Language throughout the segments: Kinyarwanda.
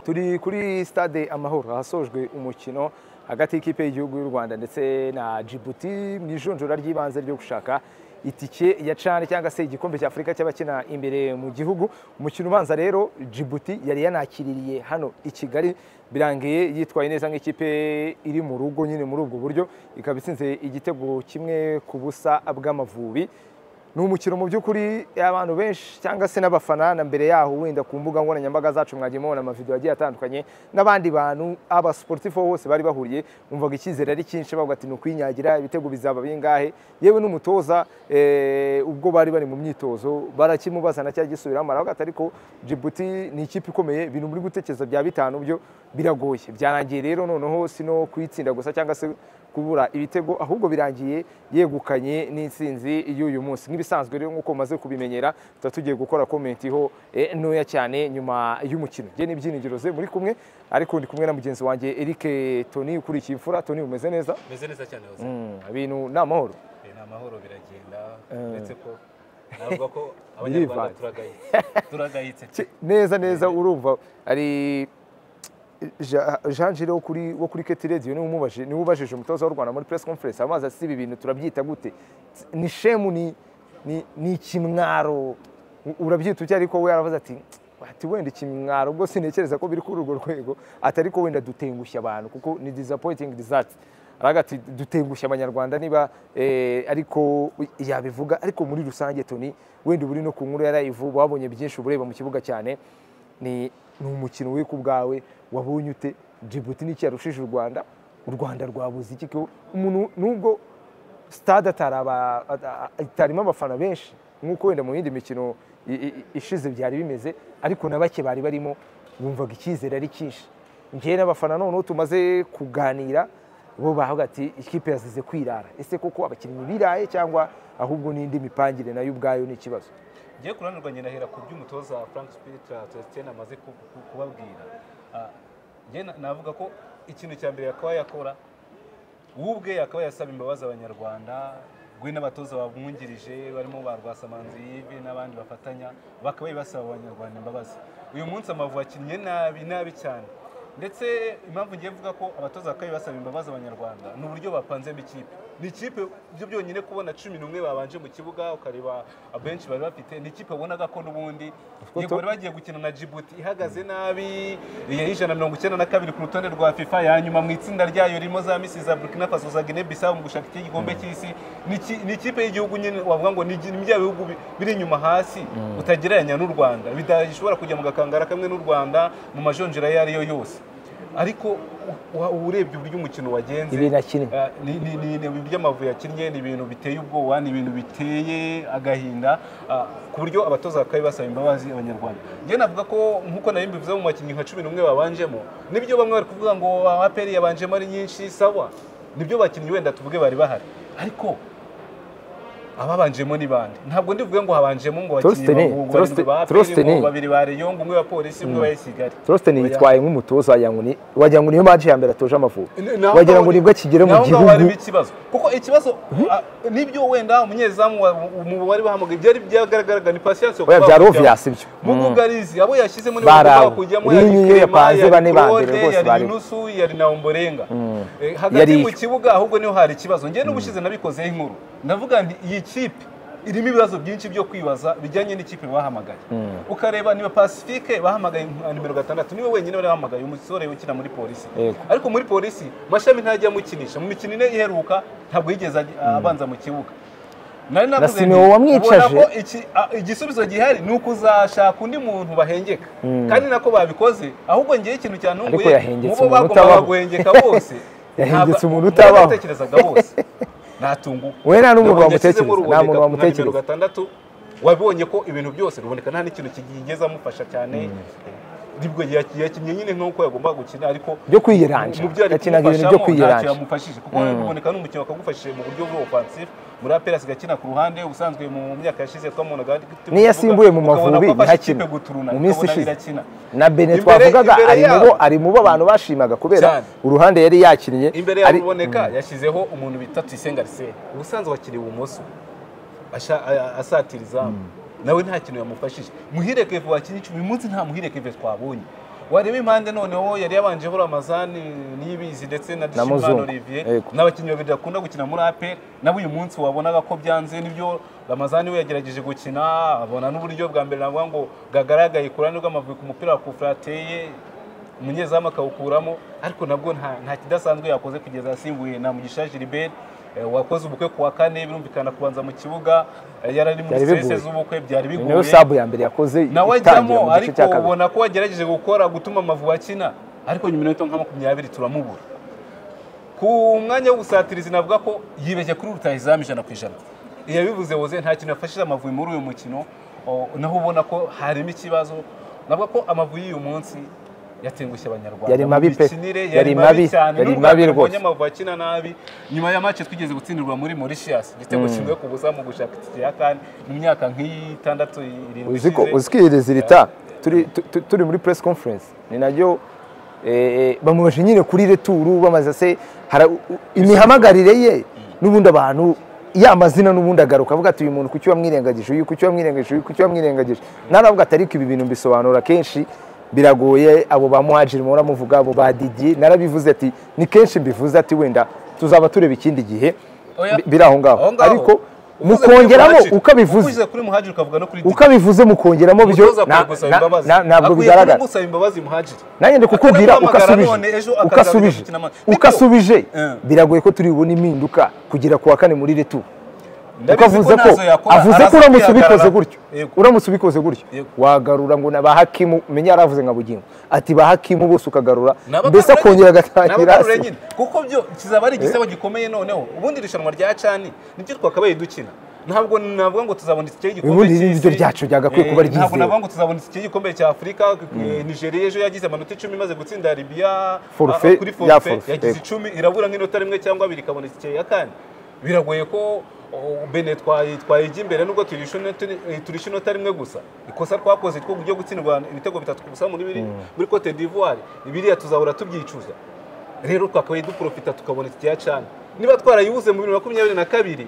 turi kuri stade amahoro ahasojwe umukino hagati y'ikipe y'igihugu y'u rwanda ndetse na jibuti mu ijonjora ry'ibanze ryo gushaka itike ya cani cyangwa se igikombe cya afurika cy'abakina imbere mu gihugu umukino ubanza rero jibuti yari yanakiririye hano i kigali birangiye yitwaye neza nk'ikipe iri mu rugo nyine muri ubwo buryo ikaba itsinze igitego kimwe ku busa bw'amavubi ni umukino mu by'ukuri abantu benshi cyangwa se n'abafana na mbere yaho wenda ku mbuga nkoranyambaga zacu mwagiye mubona amavidewo agiye atandukanye n'abandi bantu abasiporutifu bose bari bahuriye bumvaga icyizere ari cyinshi bavuga ati ni ukwinyagira ibitego bizaba bingahe yewe n'umutoza eh, ubwo bari bari mu myitozo barakimubaza na cya gisubiramo aravuga ati ariko Djibouti ni ikipe ikomeye ibintu muri gutekereza bya bitanu byo biragoye byarangiye rero noneho si no kuyitsinda gusa cyangwa se kubura ibitego ahubwo birangiye yegukanye n'insinzi y'uyu munsi nk'ibisanzwe rero nk'uko umaze kubimenyera tuba tugiye gukora komenti ho eh, ntoya cyane nyuma y'umukino njye n'ibyinigiro ze muri kumwe ariko ndi kumwe na mugenzi wanjye Eric Tony ukurikiye imfura Tony umeze neza meze neza cyane hose Mm, ibintu ni amahoro Eh, ni amahoro biragenda Eh. uretse ko navuga ko abanyarwanda Birivanze. turagayitse turagayitse Ki- neza neza urumva ari Ja- Jean Gire wo kuri wo kuri Keti Radio niwe umubajije niwe ubajije umutoza w'u Rwanda muri press conference amazi ati ibi bintu turabyita gute Ts- ni shemu ni ni ni ikimwaro U- urabyita uti ariko we yaravuze ati ati wenda ikimwaro ubwo sintekereza ko biri kuri urwo rwego ati ariko wenda dutengushya abantu kuko ni disappointing result aravuga ati dutengushya abanyarwanda niba eh, ariko yabivuga ariko muri rusange toni wenda uba uri no ku nkuru yarayivu wabonye byinshi ubureba mu kibuga cyane ni ni umukino wiku ubwawe wabonye ute Djibouti n'iki yarushije u rwanda u rwanda rwabuze iki ko umuntu nubwo stade ataraba- ata- itarimo abafana benshi nk'uko wenda mu yindi mikino i- i- ishize byari bimeze ariko na bake bari barimo bumvaga icyizere ari cyinshi njyewe n'abafana noneho tumaze kuganira bo bavuga ati ikipe yazize kwirara ese koko abakinnyi biraye cyangwa ahubwo n'indi mipangire nayo ubwayo ni ikibazo ngiye kuranurwa nahera ku by'umutoza frank spiritra celestin amaze ku- ku- kubabwira Ah, njye na- navuga ko ikintu cya mbere yakaba yakora we ubwe yakaba yasaba imbabazi abanyarwanda we n'abatoza bamwungirije barimo ba rwasamanzi yive n'abandi bafatanya bakaba basaba abanyarwanda imbabazi uyu munsi amavu akinnye nabi nabi cyane ndetse impamvu ngiye kuvuga ko abatoza bakaba basaba imbabazi abanyarwanda ni uburyo bapanzemo ikipe ni ikipe byo byonyine kubona cumi n'umwe babanje mu kibuga ukareba abenshi bari bafite ni ikipe wabonaga ko n'ubundi yego bari bagiye gukina na Djibouti ihagaze nabi iya ijana na mirongo icyenda na kabiri ku rutonde rwa FIFA ya nyuma mu itsinda ryayo ririmo za misi za Burkina Faso za Guinea Bissau mu gushaka igikombe cy'isi Ni iki- ni ikipe y'igihugu nyine wavuga ngo ni igi- ni bya bihugu bi- biri inyuma hasi utagereranya n'u Rwanda bidashobora kujya mu gakangara kamwe n'u Rwanda mu majonjera ayo ari yo yose ariko u- u- urebye uburyo umukino wagenze Ibintu yakinnye. Ah, ni ni- ni- ni ibintu by'amavubi yakinnye ni ibintu biteye ubwoba ni ibintu biteye agahinda ah, ku buryo abatoza bakaba basaba imbabazi abanyarwanda njyewe navuga ko nk'uko nari mbivuze mu bakinnyi nka cumi n'umwe babanjemo nibyo bamwe bari kuvuga ngo aperi yabanjemo ari nyinshi sawa nibyo bakinnyi wenda tuvuge bari bahari ariko ababanjemo ni bande ntabwo ndivuge ngo habanjemo ngo abakinnyi Trosteni, bahungu Troste- barindwi ba aperi Trosteni. ngo babiri ba reyongo umwe wa polisi umwe wa esigari torositeni yitwaye nk'umutoza wagira ngo ni- wagira ngo niyo maji ya mbere atoje amavubi N- naho wagira ngo ngaho- nibwo akigera mu naho ngaho harimo gihugu ikibazo kuko ikibazo ah, nibyo wenda umunyezamu wa- mu bari bahamagaye byari byagaragaraga ni pasiyanse Oya, byari obvious ibyo. mugugarizi abo yashyizemo ni Barawe. bagomba kujyamo yari Rinyi Clement, Yepanze, yari bane ba mbere Claude, rwose yari barimo. Nusu yari na Ombolenga Eh, Yari hagati mu yo. kibuga ahubwo niho hari ikibazo njyewe n'ubushize nabikozeho inkuru ndavuga nti iyi kipe irimo ibibazo byinshi byo kwibaza bijyanye n'ikipe bahamagaye ukareba niba pacifique bahamagaye nka nimero gatandatu niwe wenyine wari wahamagaye umusore ukina muri polisi Yego. ariko muri polisi mashami ntajya amukinisha mu mikino ine iheruka ntabwo yigeze ajya- abanza mu kibuga nari navuze nti, Simeo wamwicaje. ubona ko iki- a- igisubizo gihari ni ukuzashaka undi muntu bahengeka kandi nako babikoze ahubwo ngewe ikintu Ariko cyantunguye yahengetse mu bo umuntu bagombaga utabaho. guhengeka bose Yahengetse ntabwo- umuntu mu bo utabaho. batekerezaga bose natunguka We nta n'umuntu Ruboneka wamutekereza, yashyizemo nta muntu Ruboneka nka wamutekereza. nimero gatandatu wabonye ko ibintu byose ruboneka nta n'ikintu kigeze amufasha cyane ribwo yaki- yakinnye nyine nk'uko yagombaga gukina ariko byo kwiyeranja mu byo ari yakinaga ibintu byo kumufashamo ntacyo kwiyeranja yamufashije kuko ruboneka ni umukino wakagufashije mu buryo bwo offensive muri APR agakina ku ruhande ubusanzwe mu myaka yashize twamubonaga niyo yasimbuye mu ukabona Mavubi ko afashe ntihakine. ikipe guturuna, Mu minsi ukabona ishize. irakina. na bene Imbere- twavugaga imbere ari mu bo yabo- ari mu bo abantu bashimaga kubera Cyane. uruhande yari yakinnye imbere ya ari- ruboneka yashyizeho umuntu bita tuyisenga arisene ubusanzwe wakiriye ibumoso asha- a- a- asatira izamu nawe nta kintu yamufashije muhire keve wakinnye icumi uyu munsi nta muhire keve twabonye wareba impande noneho yari yabanjeho ramazani niyibizi ndetse Na na Muzungu. dushimana olivier Yego. n'abakinnyi babiri bakunda gukina muri apel nabo uyu munsi wabonaga ko byanze nibyo ramazani we yagerageje gukina abona n'uburyo bwa mbere navuga ngo bwagaragaye ku ruhande rw'amavubi ku mupira wa kufurateye umunyezamu akawukuramo ariko nabwo nta nta kidasanzwe yakoze kugeza asimbuye na mugisha gilbert eh, wakoze ubukwe ku wa kane birumvikana kubanza mu kibuga eh, yari ari muri Byari bigoye. serivisi z'ubukwe byari Ni nayo bigoye sabu ya mbere yakoze nawe itangira ajyamo mu gice ariko cya kabiri ubona ko wagerageje gukora gutuma amavubi akina ariko nyuma y'iminota nka makumyabiri turamubura ku mwanya w'ubusatirizi navuga ko yibeshye kuri rutahizamu ijana ku ijana yabivuze woze nta kintu yafashije amavubi muri uyu mukino o, naho ubona ko harimo ikibazo navuga ko amavubi y'uyu munsi yatengushye abanyarwanda Yari mabi pe. Imikinire yari mabi cyane yari n'ubwo mabi tubonye rwose. amavubi akina nabi nyuma ya match twigeze gutsindirwa muri Mauritius igitego kimwe ku busa mu gushaka itike ya kane mu myaka nk'itandatu irindwi uzi ko ishize. uzikihireza irita turi tu- turi muri press conference ni naryo eh, bamubaje nyine kuri returu bamaze se hara- u- u- imihamagarire ye n'ubundi abantu ya mazina n'ubundi agaruka avuga ati uyu muntu kuki wamwirengagije uyu kuki wamwirengagije uyu kuki wamwirengagije naravuga ati ariko ibi bintu mbisobanura kenshi biragoye abo ba muhajiri muhora muvuga abo ba Didier narabivuze ati ni kenshi mbivuze ati wenda tuzaba tureba ikindi gihe Oya. bi- biri aho ngaho Aho ngaho. ariko Uvuze kuri mukongeramo Muhajir. uko abivuze Uvuze kuri muhajiri ukavuga no kuri Didi. ukabivuze mukongeramo byo Umutoza akwiye na- gusaba na- imbabazi. na- ntabwo Akwiye bigaragara gusaba imbabazi muhajiri nanjye ndi kukubwira Akwiye guhamagara ukasubije none ejo akazaza ukasubije gukina ama- Niko. ukasubije Eh. biragoye ko turi bubone impinduka kugera ku wa kane muri retu Ndabizi kuko avuze ko ko ntazo yakora, avuze ko araza uramutse ubikoze kwihagarara. gutyo Yego. uramutse ubikoze gutyo Yego. wagarura ngo na ba hakimu menya yaravuze nka bugingo ati ba hakimu bose ukagarura N'abagarura mbese nyine. akongera agatangira N'abagarura nyine. kuko byo kizaba ari igisebo gikomeye noneho ubundi irushanwa rya cani nibyo twakabaye dukina ntabwo navuga ngo tuzabona itike y'igikombe Ubundi n'iryo ryacu ryagakwiye Eh, kuba ryizewe. ntabwo navuga ngo tuzabona itike y'igikombe cya afurika Eh, nigeria ejo yagize amanota icumi imaze gutsinda libya Forfe, ah, kuri ya forfe forfe, yagize yego. icumi irabura nk'inota rimwe cyangwa abiri ikabona itike ya kane biragoye ko oh, bene twayi- twayijya imbere nubwo turisha inota- eh, turisha inota rimwe gusa ikosa twakoze two ryo gutsindwa ibitego bitatu ku busa muri biri- muri cote d'ivoire ibiriya tuzahora tubyicuza rero twakabaye duprofita tukabona itike ya cana niba twarayibuze mu bibiri na makumyabiri na kabiri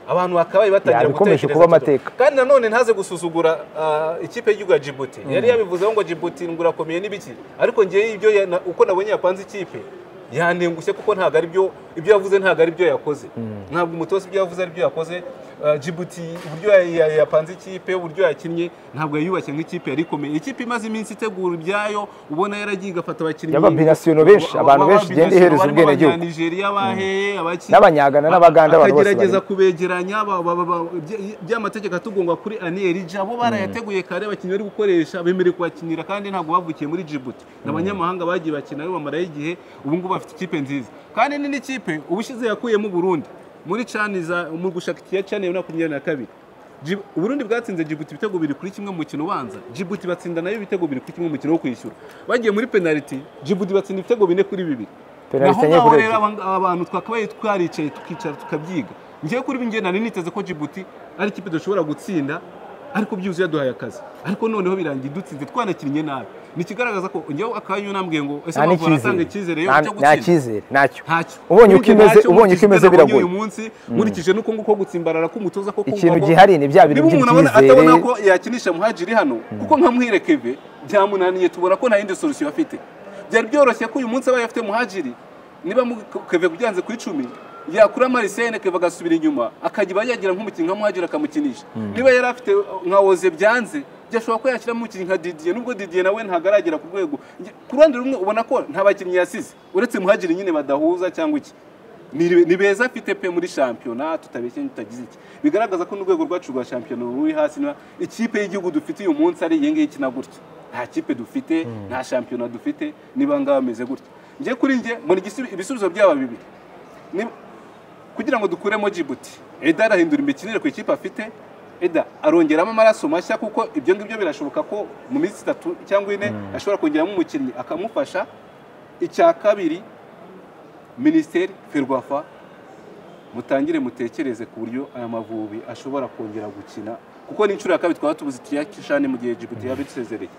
abantu bakabaye batangira Yabikomeje gutekereza kuba tudo. amateka. kandi nanone ntaze gusuzugura ah, ikipe y'igihugu ya Djibouti yari yabivuzeho ngo Djibouti ngurakomeye n'ibiki ariko ngewe ibyo ya- na- uko nabonye yapanze ikipe yanengushye kuko ntabwo ari byo ibyo yavuze ntabwo ari byo yakoze ntabwo umutoza ibyo yavuze ari byo yakoze Ah, Djibouti uburyo ya- ya- yapanze ikipe uburyo yakinnye ntabwo yayubashye nk'ikipe yari ikomeye ikipe imaze iminsi itegura ibyayo ubona yaragiye igafata abakinnyi Y'ababinasiyonali benshi, abantu benshi igenda ihereza barimo ubwenegihugu. Abanyanigeriya baheye abaki- n'abanyagana n'abaganda abantu bose akagerageza barimo. kubegeranya ba- ba- ba- ba- by- by'amategeko atugonga kuri aniyerija bo barayateguye kare abakinnyi bari gukoresha bemerewe kuhakinira kandi ntabwo bavukiye muri Djibouti ni abanyamahanga bagiye bakina aribo bamarayo igihe ubu ngubu bafite ikipe nziza kandi ni n'ikipe ubushize yakuyemo Burundi muri cani za mu gushaka ikiya cani ya makumyabiri na kabiri Djib- Uburundi bwatsinze Djibouti ibitego bibiri kuri kimwe mu mukino ubanza Djibouti batsinda nayo ibitego bibiri kuri kimwe mu mukino wo kwishyura bagiye muri penaliti Djibouti batsinda ibitego bine kuri bibiri Penaliti naho enye ngaho kuri rero ebyiri. aba- abantu twakabaye twaricaye tukicara tukabyiga ngewe kuri bingenda nari niteze ko Djibouti ari ikipe dushobora gutsinda ariko byuzuye yaduhaye akazi ariko noneho birangiye dutsinze twanakinnye nabi nikigaragaza ko ngewe akayo unambwiye ngo ese nta amavubi arasanga n'icyizere icyizere yo Nta- nta cyo gutsinda cyizere ntacyo ntacyo ubonye uko Urebye imeze ntacyo ubonye uko nkurikije imeze ibyo nabonye biragoye uyu munsi nkurikije n'uko nguko gutsimbarara k'umutoza ko kumva Ikintu ko- gihari ni bya bintu niba umuntu abona by'ibyizere. atabona ko yakinisha muhajiri hano kuko nka muhirekeve byamunaniye tubona ko nta yindi solution afite byari byoroshye ko uyu munsi abaye afite muhajiri niba mu- keve byanze ku icumi yakura marisene keve agasubira inyuma akagiba yagira nk'umukinnyi nka muhajiri akamukinisha niba yari afite uh, nka oze byanze byashobora ko yashyiramo umukinnyi nka didiye nubwo didiye nawe ntabwo aragera ku rwego Nge- ku ruhande rumwe ubona ko nta bakinnyi yasize uretse muhajiri nyine badahuza cyangwa iki ni ni beza afite pe muri shampiyona tutabeshye tutagize iki bigaragaza ko n'urwego rwacu rwa shampiyona ruri hasi na ikipe y'igihugu dufite uyu munsi ari iyi ngiyi ikina gutya nta kipe dufite nta shampiyona dufite niba ngaho bameze gutya njye kuri njye mbona igisubi- ibisubizo byaba bibiri Ni- kugira ngo dukuremo Djibouti Eda arahindura imikinire ku ikipe afite Eda arongeramo amaraso mashya kuko ibyo ngibyo birashoboka ko mu minsi itatu cyangwa ine ashobora kongeramo umukinnyi akamufasha icya kabiri minisiteri ferwafa mutangire mutekereze ku buryo aya mavubi ashobora kongera gukina kuko ni inshuro ya kabiri twaba tubuze tuyakishane mu gihe Djibouti yabisezereye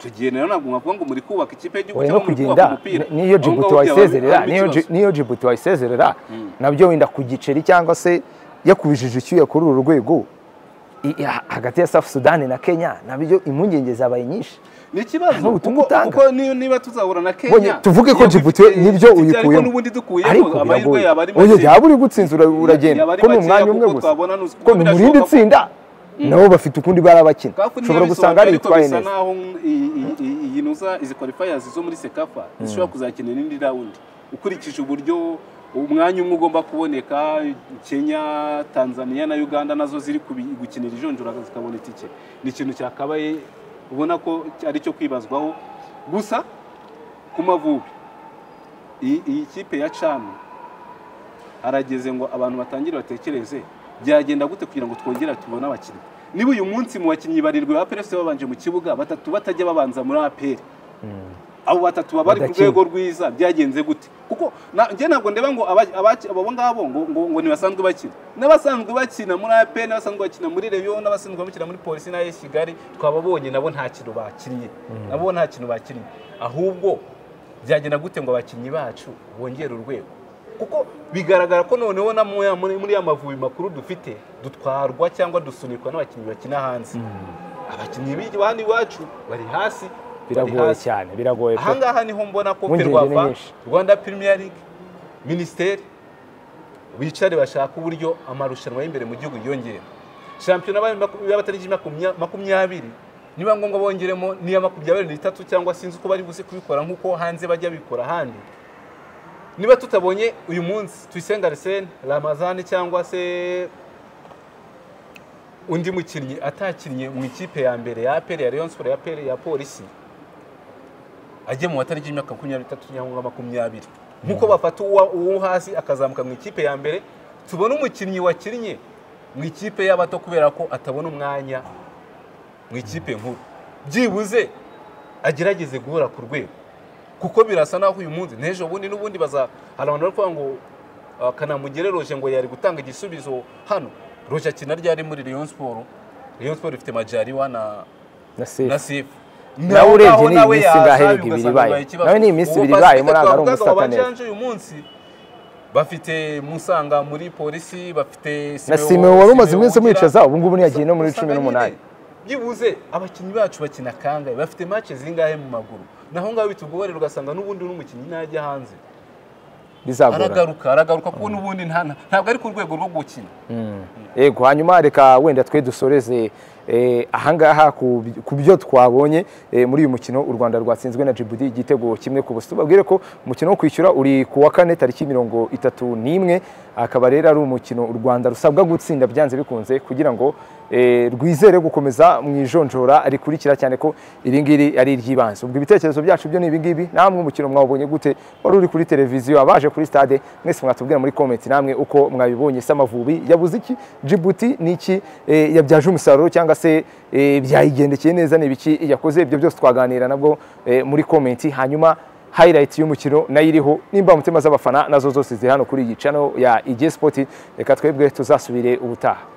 tugiye rero ntabwo mwavuga ngo muri kubaka ikipe y'igihugu oya no cyangwa muri kugenda kubaka umupira ni- niyo Aho ngaho Djibouti byaba wayisezerera harimo niyo ikibazo. Dji- niyo Djibouti wayisezerera nabyo wenda ku giceri cyangwa se yakubijije icyuya kuri uru rwego i- i- hagati ya South Sudan na Kenya nabyo impungenge zabaye nyinshi ni ikibazo Ni ubutumwa kuko- utanga. kuko niyo- niba tuzahura na Bonye, kenya tuvuge ko yego Djibouti ifite- nibyo ifite- ariko uyikuyemo n'ubundi dukuyemo ariko amahirwe yaba ari biragoye oya yaba make uri gutsinzura uragenda yaba ari ko ni makeya umwanya umwe kuko gusa twabona nus- ko kuko ni mu birashoboka rindi ko- tsinda nabo bafite ukundi baba bakina Kafu niyo ushobora gusanga bisobanura, ariko yaritwaye bisa neza naho iyi- iyi- iyi- iyi nuza izi qualifiers zo muri sekafa zishobora kuzakina indi rawundi ukurikije uburyo umwanya umwe ugomba kuboneka kenya tanzania na uganda nazo ziri kubi- gukinira ijonjora zikabona itike ni ikintu cyakabaye ubona ko ari cyo kwibazwaho gusa ku mavubi iyi iyi kipe ya cami harageze ngo abantu batangire batekereze byagenda gute kugira ngo twongere tubone abakinnyi niba uyu munsi mu bakinnyi barirwi ba PRS babanje mu kibuga batatu batajya babanza muri APR abo batatu baba bari ku Badakina. rwego rwiza byagenze gute kuko na- njye ntabwo ndeba ngo aba- abaki- abo ngabo ngo, ngo, ngo ntibasanzwe bakina n'abasanzwe bakina muri APR n'abasanzwe bakina muri Reyo n'abasanzwe bakina muri Polisi na AS Kigali twababonye nabo nta kintu bakinnye nabo nta kintu bakinnye ahubwo byagenda gute ngo abakinnyi bacu bongere urwego kuko bigaragara ko noneho na muri- muri muri ya mavubi makuru dufite dutwarwa cyangwa dusunikwa n'abakinnyi bakina hanze abakinnyi b'i- bandi iwacu bari hasi bari biragoye hasi. cyane biragoye pe. ahangaha niho mbona ko Impungenge ni perwafa nyinshi. rwanda premier league minisiteri bicare bashaka uburyo amarushanwa y'imbere mu gihugu yiyongera shampiyona y'aba- maku- y'abatariki makumya- makumyabiri niba ngombwa bongeremo n'iya makumyabiri n'itatu cyangwa sinzi uko bari buze kubikora nk'uko hanze bajya bikora ahandi niba tutabonye uyu munsi tuyisenga arisene ramazani cyangwa se undi mukinnyi atakinnye mu ikipe ya mbere ya aperi ya leon sport ya aperi ya polisi ajye mu batariki y'imyaka makumyabiri n'itatu cyangwa makumyabiri nk'uko bafata uwa- uwo hasi akazamuka mu ikipe ya mbere tubone umukinnyi wakinnye mu ikipe y'abato kubera ko atabona umwanya mu ikipe nkuru byibuze agerageze guhora ku rwego kuko birasa naho uyu munsi n'ejo bundi n'ubundi baza hari abantu bari kuvuga ngo ah, kanamugire roje ngo yari gutanga igisubizo hano roje akina ryari muri Rayon Sport Rayon Sport ifite majariwa na na na Sif. sifu Nawe urebye ni iyi minsi ingahe ibiri ibaye? Nawe ni iminsi ibiri ibaye, muri aka ari umusataneza. uyu munsi bafite musanga muri polisi bafite na Simewo- Simeon wari umaze Simewo iminsi Ugira. amwicaza ubu ngubu ntiyagiye no muri cumi Usanga n'umunani nyine, byibuze abakinnyi bacu bakina kangahe bafite mace zingahe mu maguru naho ngaho bitugorera ugasanga n'ubundi n'umukinnyi ntajya hanze bizagorana aragaruka aragaruka kuko n'ubundi nta- nta- ntabwo ari ku rwego rwo gukina Mm. yego hanyuma reka wenda twe dusoreze eh, ahangaha ku bi- ku byo twabonye eh, muri uyu mukino u rwanda rwatsinzwe na djibouti igitego kimwe ku busa tubabwire ko umukino wo kwishyura uri ku wa kane tariki mirongo itatu n'imwe akaba rero ari umukino u rwanda rusabwa gutsinda byanze bikunze kugira ngo eh, rwizere gukomeza mu ijonjora rikurikira cyane ko iri ngiri ari iry'ibanze ubwo ibitekerezo byacu byo ni ibi ngibi namwe umukino mwawubonye gute wari uri kuri televiziyo abaje kuri stade mwese mwatubwira muri komenti namwe uko mwabibonye se amavubi yabuze iki jibuti ni iki Eh, yabyaje umusaruro cyangwa se eh, byayigendekeye neza ni ibiki yakoze ibyo byose twaganira nabwo eh, muri komenti hanyuma highlight y'umukino nayo iriho nimba mutima z'abafana nazo zose ziri hano kuri iyi channel ya IG Sport reka twebwe tuzasubire ubutaha